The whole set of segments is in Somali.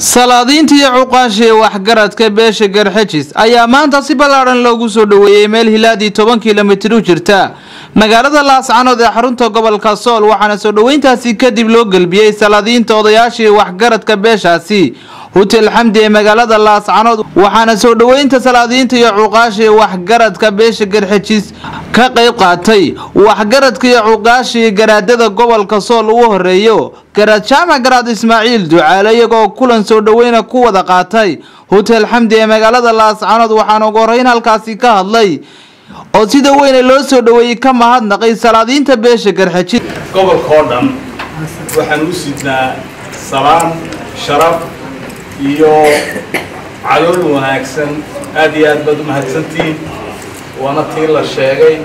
salaadiinta iyo cuqaasha ee waxgaradka beesha garxajis ayaa maanta si ballaadhan loogu soo dhoweeyey meel hilaadii toban kilomitir u jirta magaalada laascanood ee xarunta gobolka sool waxaana soo dhoweyntaasi kadib loo gelbiyey salaadiinta odayaashii waxgaradka beeshaasi hutel xamdi ee magaalada laascanood waxaana soo dhoweynta salaadiinta iyo cuqaasha ee waxgaradka beesha garxajis ka qayb qaatay waxgaradka iyo cuqaashii garaadada gobolka sool ugu horeeyo garaad jaamac garaad ismaaciil ducaale iyagoo kulan soo dhoweyna ku wada qaatay hutel xamdi ee magaalada laascanood waxaana ugu horeyn halkaasi ka hadlay oo sida weyne loo soo dhoweeyey ka mahadnaqay salaadiinta beesha garxajis gobolka oo dhan waxaan u sidnaa salaan sharaf iyo calool wanaagsan aad iyo aad baad u mahadsantihiin waana tii la sheegay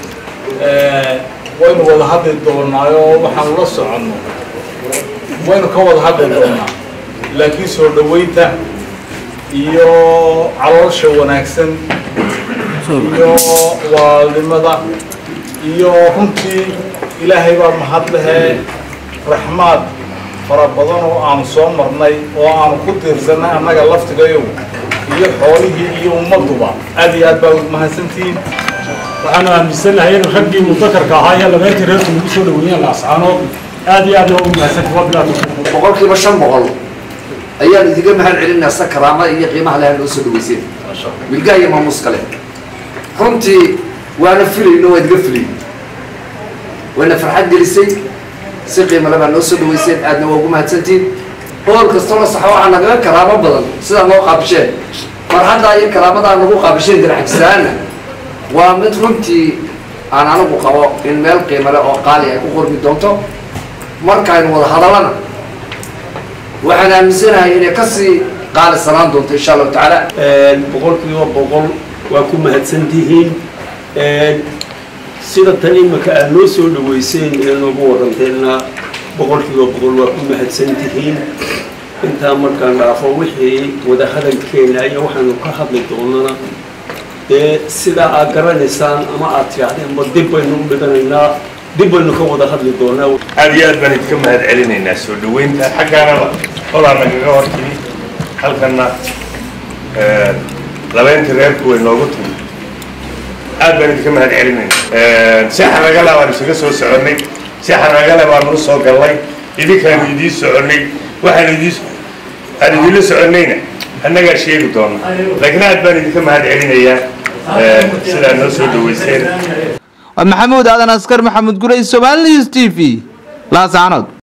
waynu wada hadli doonaayo waxaanu la soconno waynu ka wada hadli doonaa laakiin soo dhoweynta iyo caloosha wanaagsan iyo waalnimada iyo runtii ilaahay baa mahad lehee raxmaad fara badan oo aanu soo marnay oo aanu ku tiirsanay annaga laftigayo iyo xoolihii iyo ummadduba aad iyo aad baa ugu mahadsantihiin waxaanu aaminsanahay in raggii mudakarka ahaa ee labeyntii reerku lagu soo dhaweeyeen laascaanood aad iyo aad waa ugu mahadsantahay waa bilaad boqolkiiba shan boqol ayaan idiga mahad celinaa sa karaamada iyo qiimaha leha noo soo dhaweyseen wilgaha iyo maamuus kale runtii waana filayno waa idiga filay wayna farxad gelisay si qiimo le baa noo soo dhaweyseen aadna waa ugu mahadsantihiin boqol kastoo la saxo waxaa nagaga karaamo badan sidaa noo qaabisheen farxaddaa iyo karaamadaa nagu qaabisheen daraxjisaana waa mid runtii aan anigu qabo in meel qiimo leh oo qaali ay ku qormi doonto markaaynu wada hadallana waxaan aaminsanahay inay kasii qaali sanaan doonto insha allahu tacaala boqolkiiba boqol waa ku mahadsantihiin sida tan imika aad noo soo dhaweyseen ee noogu waranteenna boqolkiiba boqol waa ku mahadsantihiin intaa markaan dhaafo wixii wadahadalkeena iyo waxaanu ka hadli doonana dee sidaa aad garanaysaan ama aad tidhaahdeenba dib baynu u dhiganaynaa dib baynu ka wada hadli doonaa aad iyo aad baan idinka mahad celinaynaa soo dhaweynta xaggaanaba olaa nagaga hortimi halkanna labeyntii reerku way noogu timi aad baan idinka mahad celinaynaa si xaragale baan isaga soo soconnay si xaragale baanu u soo gallay idinkaanu idiin soconnay waxaan idiin aan idinla soconnayna annagaa sheegi doona laakiin aad baan idinka mahad celinayaa sidaa noo soo dhaweyseen waa maxamuud aadan askar maxamuud gurey somaali news t v laascanood